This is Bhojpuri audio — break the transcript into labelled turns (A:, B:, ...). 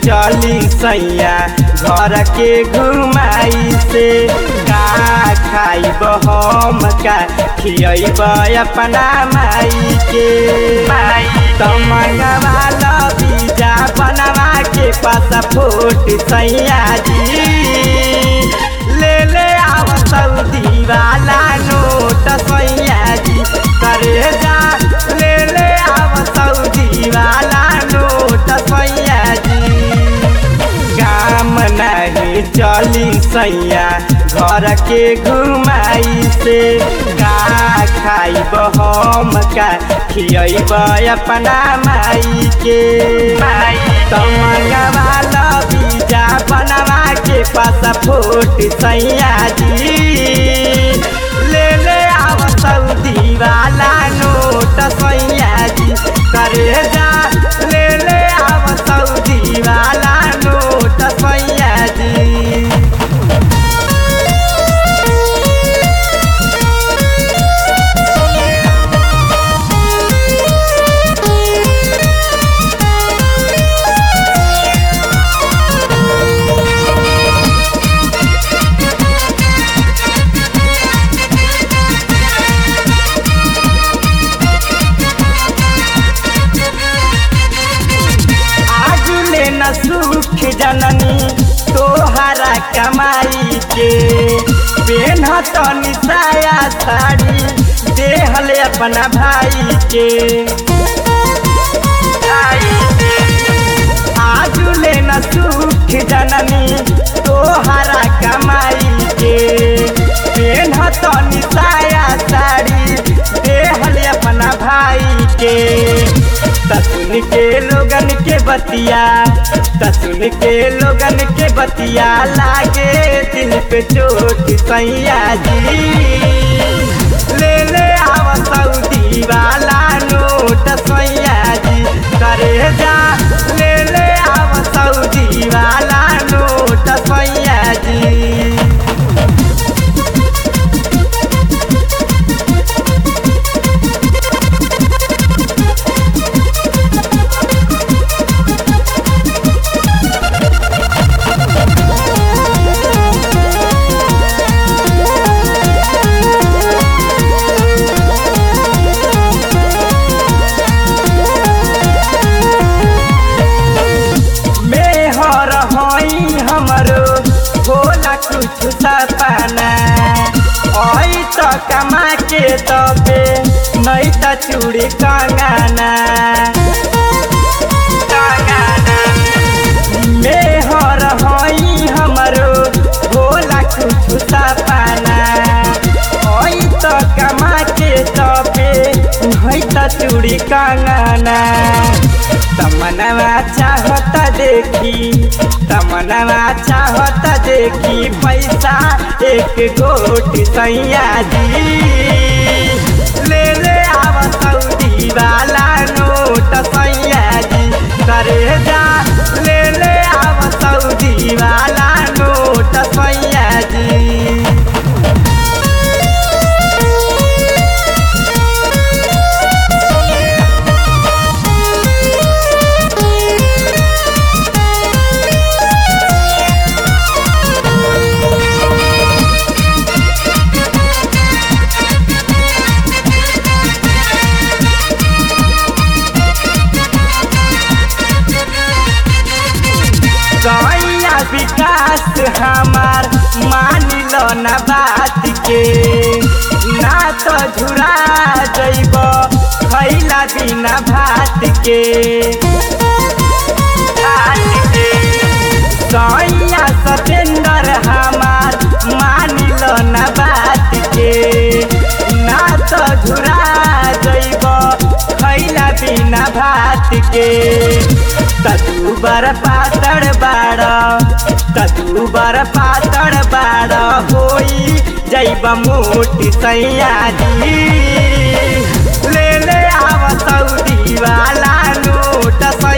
A: चली सैया घर के घुमाई से का खाइब हम का खियब अपना माई के तमंगवा बीजा बनवा के पासपोर्ट सैया जी ले ले आव सऊदी वाला नोट सैया जी करे जा ले ले आव सऊदी वाला नोट सैया जी काम नहीं चली सैया घर के घुमाई से का खाइब हम का खियब अपना माई के तमंगवा बीजा बनवा के पासपोर्ट सैया जी ले ले आव सऊदी वाला नोट सैया जी करे जा ले ले आव सऊदी वाला नोट सैया जी आज ले न सुख जननी तोहरा कमाई के पेन तनी साया साड़ी देहल अपना भाई के आज ले न सुख जननी तोहरा कमाई के पेन तनी साया साड़ी देहल अपना भाई के तसुन के लोगन के बतिया तसुन के लोगन के बतिया लागे दिल पे चोट सैया जी ले ले आव सऊदी वाला नोट सैया जी करे जा ले ले आव सऊदी वाला नोट सैया जी मेहर हई हमरो होला कुछ सपना आई त कमा के तबे नहीं त चूड़ी कंगना मेहर हई हमरो होला कुछ सपना आई त कमा के तबे नहीं त चूड़ी कंगना तमनवा चाहत देखी तमनवा चाहत देखी पैसा एक गोट सैया जी ले ले आव सऊदी वाला नोट सैया जी करे जा ले ले आव सऊदी वाला नोट सैया जी गैया विकास हमार मान लो न बात के ना तो झुरा जैब खैला बिना भात के गैया सतेंद्र हमार मान लो न बात के ना तो झुरा जैब खैला बिना भात के कदू बर पातड़ बाड़ कदू बर पातड़ बाड़ होई जैब मोटी सैया जी ले ले आव सऊदी वाला नोट सैया